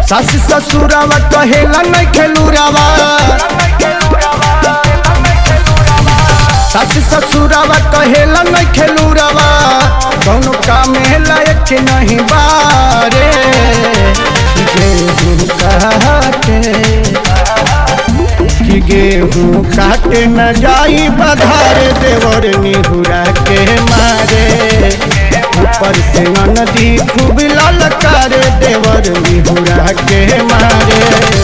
सास ससुरावा कहेला नहीं खेलूरावा सास ससुरावा कहेला नहीं खेलूरावा कौनो काम लायक नहीं बारे गेहूं काटे कि गेहूं काटे न जाई बधार देवर निहुरा के मारे ऊपर से नदी खूब ललकार देवर निहुरा के मारे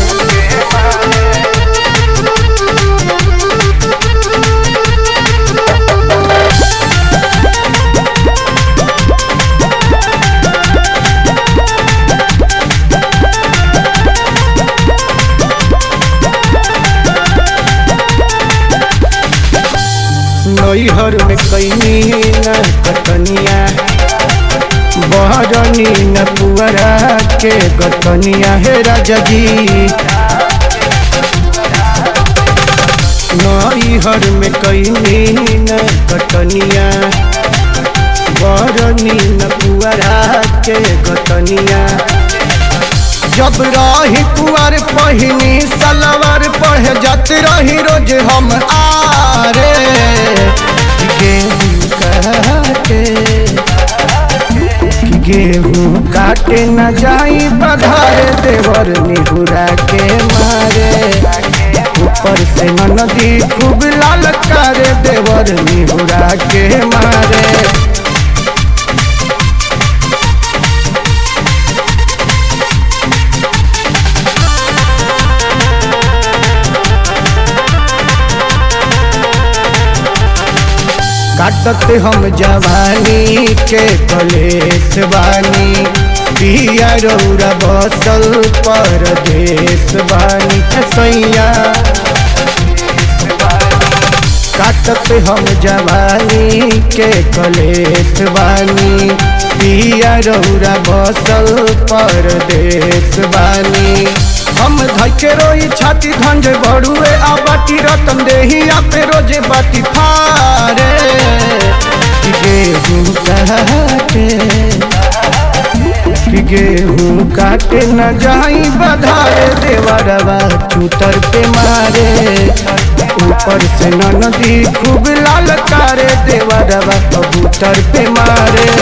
नैहर में कैनी न कटनिया बहरनी न पुअरा के गतनिया हे राजा जी नैहर में कैनी न कटनिया बहरनी न पुअरा के गतनिया जब रही कुआर पहिनी सलवार पढ़ जात रही रोज हम आरे गेहूं काटे गेहूं काटे न जाई बधार देवर निहुरा के मारे ऊपर से नदी खूब लाल कर देवर निहुरा के मारे काटत हम जवानी के कलेश बानी पिया रौरा बसल परदेश बानी सैया काटत हम जवानी के कलेश बानी पिया रौरा बसल परदेश बानी हम धके रोई छाती धंज बड़ुए आ बाटी रतन देही आपे रोजे बाटी फारे गेहूं काटे कि गेहूं काटे न जाई बधारे देवरवा चूतर पे मारे ऊपर से नदी खूब लाल कारे देवरवा कबूतर पे मारे